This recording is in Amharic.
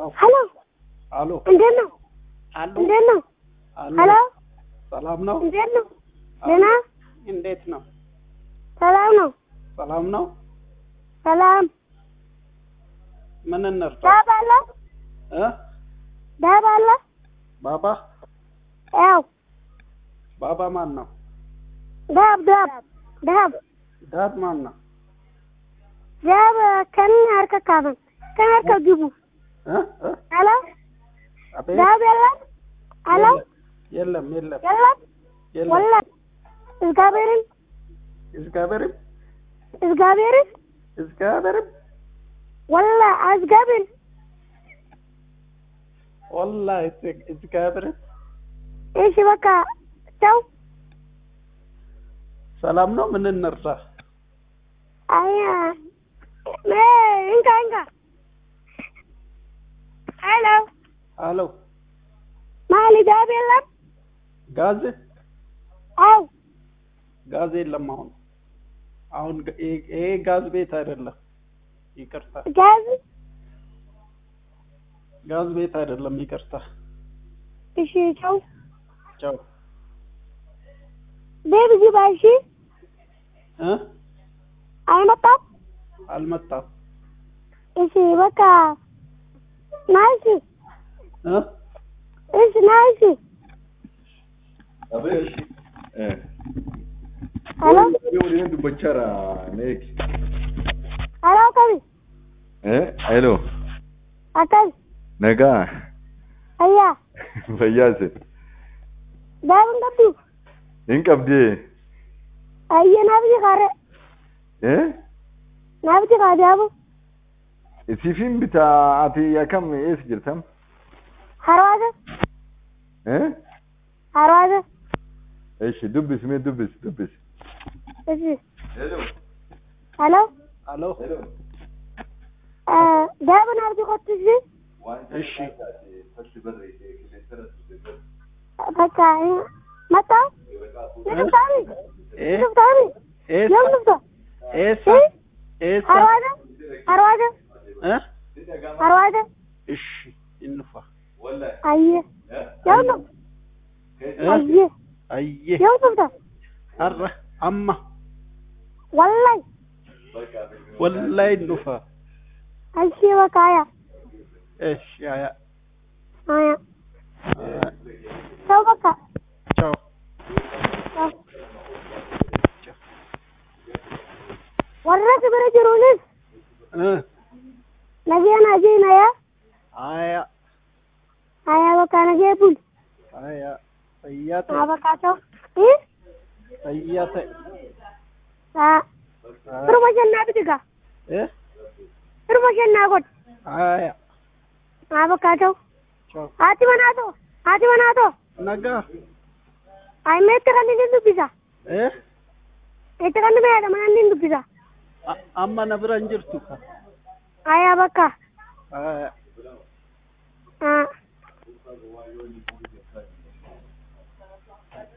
ሄሎ አሎ እንዴት ነው? አሎ እንዴት ነው? አሎ ሄሎ ሰላም ነው? እንዴት ነው? ደህና እንዴት ነው? ሰላም ነው? ሰላም ነው? ሰላም ምን እንርዳ? ዳብ አለ እ ዳብ አለ ባባ ያው ባባ ማን ነው? ዳብ ዳብ ዳብ ዳድ ማን ነው? ዳብ ከን harka kaaban kan harka gibu እ እ ሄሎ አቤት ዳብ የለም ሄሎ የለም የለም የለም የለም ወላ እግዚአብሔርን እግዚአብሔርም እግዚአብሔርን እግዚአብሔርም ወላ እግዚአብሔር ወላሂ እግዚአብሔርም እሺ በቃ ቻው ሰላም ነው? ምን እንርዳ? አያ ሜ እንካ እንካ ሄሎ አሎ ማሊ ዳብ የለም ጋዝ አው ጋዝ የለም አሁን አሁን ግ- ይሄ- ይሄ ጋዝ ቤት አይደለም። ይቅርታ ጋዝ ጋዝ ቤት አይደለም። ይቅርታ እሺ ቻው ቻው ቤብ ግባ እሺ እ አይመጣም አልመጣም እሺ በቃ ና እሺ እ እሺ ና እሺ Abeesh. Eh. ሄሎ Yoo waliin dubbachaa neeki. ሄሎ akkami Eh, hello. akkami Nagaa. ayyaa Fayyaase. daabin qabdu Hin qabdee. ayya naafiti kaare Eh? naafiti kaa daabu Siifin bitaa ati akkam eessa jirtam? harwaasa Eh? harwaasa Eeshi dubbis mee dubbis dubbis. እሺ Hello. ሄሎ አሎ Hello. daabin naafiti kottu እሺ እሺ በቃ መጣው ንፍታኒ ኤ ንፍታኒ ኤሳ የም ንፍታ ኤሳ ኤሳ harwaasa harwaasa እ harwaasa እሺ እንፋ ayye የም ንፍ እ ayye አየ የም ንፍታ አረ አማ wallahi ወላይ እንፋ እሺ በቃ አያ እሺ አያ አያ አያ ሰው በቃ ቻው ሰው warra bira jiruunis እ nageen ajeenaya አያ aya bakka nagee bul አያ ፈያተ haa bakka ta'u ii ፈያተ haa firuma shannaa bitiga እ firuma shannaa godh አያ haa bakka ta'u ቻው haati manaa ta'u haati manaa ta'u ነጋ ayimme itti kan inni dubbisa እ itti kan inni meedha mana inni dubbisa አ- amma na bira hin jirtu ka aya bakka Aya. haa